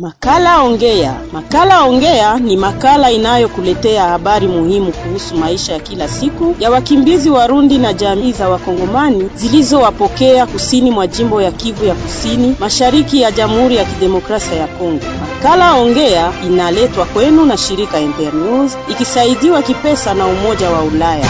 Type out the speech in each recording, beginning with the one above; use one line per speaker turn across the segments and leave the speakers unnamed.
Makala Ongea. Makala Ongea ni makala inayokuletea habari muhimu kuhusu maisha ya kila siku ya wakimbizi Warundi na jamii za Wakongomani zilizowapokea kusini mwa jimbo ya Kivu ya Kusini, mashariki ya Jamhuri ya Kidemokrasia ya Kongo. Makala Ongea inaletwa kwenu na shirika Internews ikisaidiwa kipesa na Umoja wa Ulaya.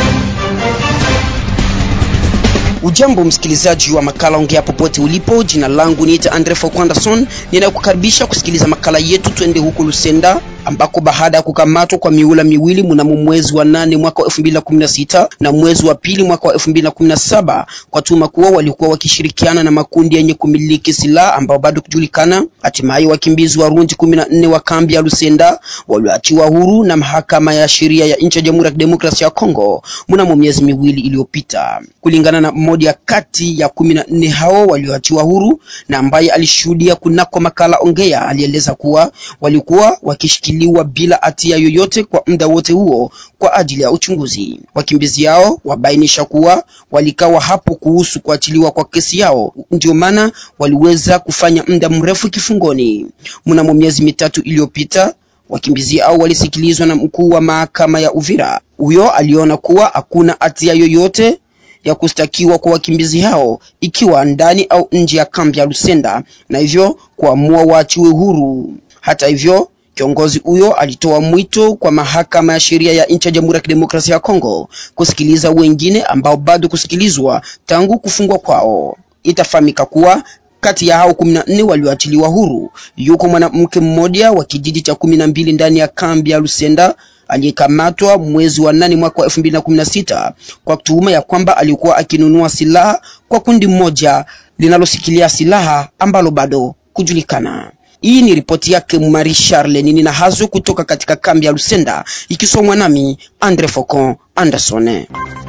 Ujambo msikilizaji wa makala ongea popote ulipo, jina langu niita Andre Fokwandason, ninakukaribisha kusikiliza makala yetu. Twende huko Lusenda ambako baada ya kukamatwa kwa miula miwili mnamo mwezi wa nane mwaka wa 2016 na mwezi wa pili mwaka wa 2017 kwa tuma kuwa walikuwa wakishirikiana na makundi yenye kumiliki silaha ambao bado kujulikana, hatimaye wakimbizi Warundi 14 wa kambi ya Lusenda walioachiwa huru na mahakama ya sheria ya nchi ya Jamhuri ya Kidemokrasia ya Kongo mnamo miezi miwili iliyopita, kulingana na mmoja kati ya kumi na nne hao walioachiwa huru na ambaye alishuhudia kunako makala ongea, alieleza kuwa walikuwa wakishikiliwa bila hatia yoyote kwa muda wote huo kwa ajili ya uchunguzi. Wakimbizi hao wabainisha kuwa walikawa hapo kuhusu kuachiliwa kwa kesi yao, ndio maana waliweza kufanya muda mrefu kifungoni. Mnamo miezi mitatu iliyopita wakimbizi hao walisikilizwa na mkuu wa mahakama ya Uvira. Huyo aliona kuwa hakuna hatia yoyote ya kustakiwa kwa wakimbizi hao ikiwa ndani au nje ya kambi ya Lusenda na hivyo kuamua waachiwe huru. Hata hivyo, kiongozi huyo alitoa mwito kwa mahakama ya sheria ya nchi ya Jamhuri ya Kidemokrasia ya Kongo kusikiliza wengine ambao bado kusikilizwa tangu kufungwa kwao. Itafahamika kuwa kati ya hao kumi na nne walioachiliwa huru yuko mwanamke mmoja wa kijiji cha kumi na mbili ndani ya kambi ya Lusenda aliyekamatwa mwezi wa nane mwaka wa elfu mbili na kumi na sita kwa tuhuma ya kwamba alikuwa akinunua silaha kwa kundi moja linalosikilia silaha ambalo bado kujulikana. Hii ni ripoti yake Marie Charle nini na hazo kutoka katika kambi ya Lusenda ikisomwa nami Andre Focon Anderson.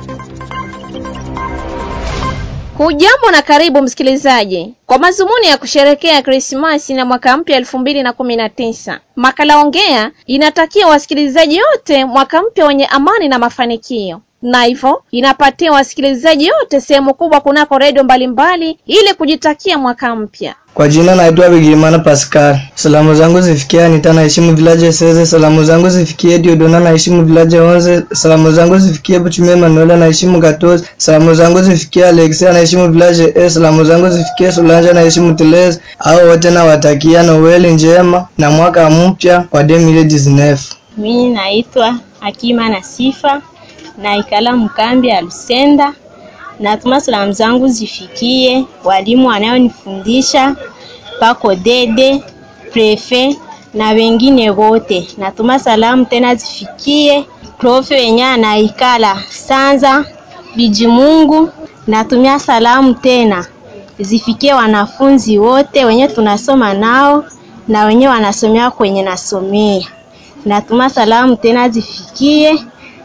Hujambo na karibu msikilizaji, kwa mazumuni ya kusherekea Krismasi na mwaka mpya elfu mbili na kumi na tisa, makala ongea inatakia wasikilizaji wote mwaka mpya wenye amani na mafanikio, na hivyo inapatia wasikilizaji wote sehemu kubwa kunako redio mbalimbali ili kujitakia mwaka mpya.
Kwa jina naitwa Bigimana Pascal. Salamu zangu zifikie Anita naheshimu village Seze. Salamu zangu zifikie Diodona naheshimu village Onze. Salamu zangu zifikie Buchime Manuela naheshimu Gatos. Salamu zangu zifikie Alexia naheshimu village E. Salamu zangu zifikie Solange naheshimu Teles. Hao wote nawatakia Noeli njema na mwaka mpya wa 2019.
Mimi naitwa Hakima na Sifa naikala mkambi ya Lusenda. Natuma salamu zangu zifikie walimu wanayonifundisha pako dede prefe na wengine wote. Natuma salamu tena zifikie profe wenye anaikala Sanza Bijimungu. Natumia salamu tena zifikie wanafunzi wote wenye tunasoma nao na wenye wanasomea kwenye nasomea. Natuma salamu tena zifikie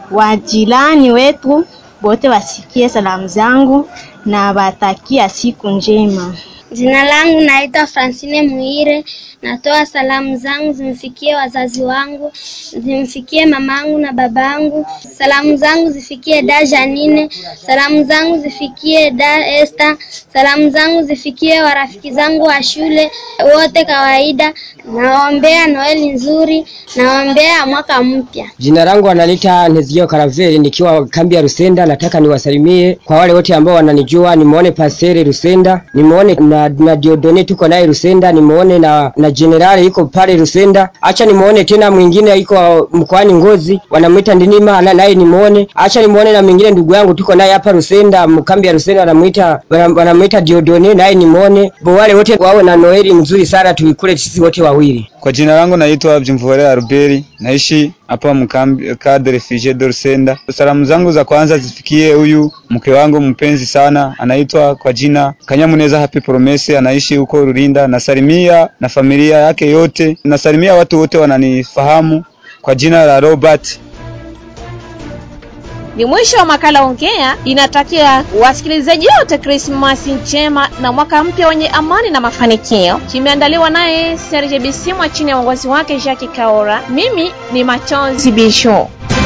wajirani wetu wote wasikie salamu zangu na watakia siku njema.
Jina langu naitwa Francine Muire. Natoa salamu zangu zimfikie wazazi wangu, zimfikie mamangu na babangu. Salamu zangu zifikie da Janine, salamu zangu zifikie da Esther, salamu zangu zifikie warafiki zangu wa shule wote kawaida. Nawaombea Noeli nzuri, nawaombea mwaka mpya.
Jina langu analita Nezio Karaveli, nikiwa kambi ya Rusenda. Nataka niwasalimie kwa wale wote ambao wananijua, nimuone Pasere Rusenda, nimuone na, na Diodone tuko naye Rusenda, nimuone na na Generali iko pale Rusenda. Acha nimuone tena mwingine iko mkoani Ngozi, wanamwita Ndinima, naye nimuone. Acha nimuone na mwingine ndugu yangu tuko naye hapa Rusenda, mkambi ya Rusenda, wanamuita wanamwita Diodone, naye nimuone. Wale wote wawe na Noeli mzuri sana, tuikule sisi wote wawili.
Kwa jina langu naitwa Jimvore Albert, naishi hapa mkambi cadre refugee de Rusenda. Salamu zangu za kwanza zifikie huyu mke wangu mpenzi sana, anaitwa kwa jina Kanyamuneza Happy Promise, anaishi huko Rurinda. Nasalimia na familia yake yote, nasalimia watu wote wananifahamu kwa jina la Robert.
Ni mwisho wa makala ongea. Inatakia wasikilizaji wote Krismasi njema na mwaka mpya wenye amani na mafanikio. Kimeandaliwa naye Serge Bisimwa chini ya uongozi wake Jacques Kaora. Mimi ni Machozi Bisho.